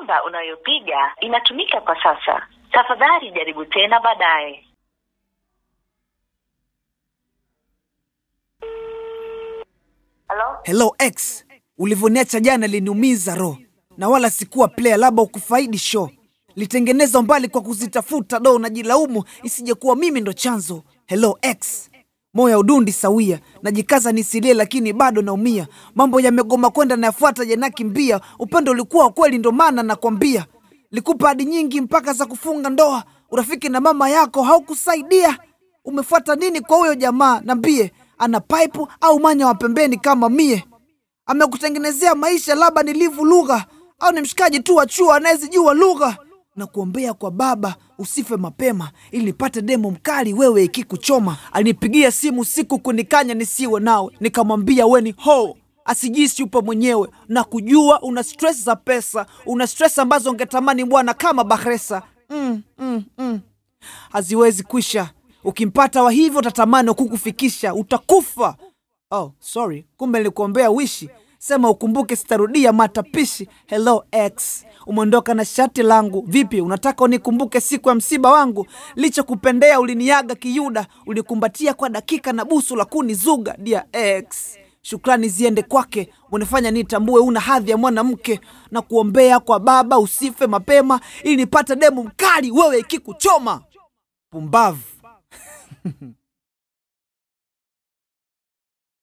namba unayopiga inatumika kwa sasa. Tafadhali jaribu tena baadaye. Halo? Hello X, ulivyoniacha jana liniumiza roho, na wala sikuwa player, labda ukufaidi show. Litengeneza mbali kwa kuzitafuta do, najilaumu isije kuwa mimi ndo chanzo. Hello X, moyo udundi sawia, najikaza nisilie, lakini bado naumia. Mambo yamegoma kwenda, nayafuata yanakimbia. Upendo ulikuwa wa kweli, ndo maana nakwambia. Likupa hadi nyingi mpaka za kufunga ndoa, urafiki na mama yako haukusaidia. Umefuata nini kwa huyo jamaa? Nambie, ana pipe au manya wa pembeni kama mie? Amekutengenezea maisha, labda ni livu lugha au ni mshikaji tu wa chuo anayezijua lugha? Na kuombea kwa baba usife mapema, ili nipate demo mkali wewe ikikuchoma. Alinipigia simu siku kunikanya nisiwe nawe, nikamwambia we ni ho asijisi upo mwenyewe na kujua una stress za pesa, una stress ambazo ungetamani bwana kama Bahresa. mm, mm, mm. Haziwezi kwisha. Ukimpata wa hivyo utatamani kukufikisha, utakufa. Oh, sorry, kumbe nilikuombea wishi. Sema ukumbuke, sitarudia matapishi. Hello X, umeondoka na shati langu. Vipi, unataka unikumbuke siku ya msiba wangu? Licha kupendea, uliniaga kiyuda, ulikumbatia kwa dakika na busu la kunizuga. Dear X, shukrani ziende kwake, unifanya nitambue una hadhi ya mwanamke, na kuombea kwa baba usife mapema, ili nipate demu mkali wewe ikikuchoma. Pumbavu.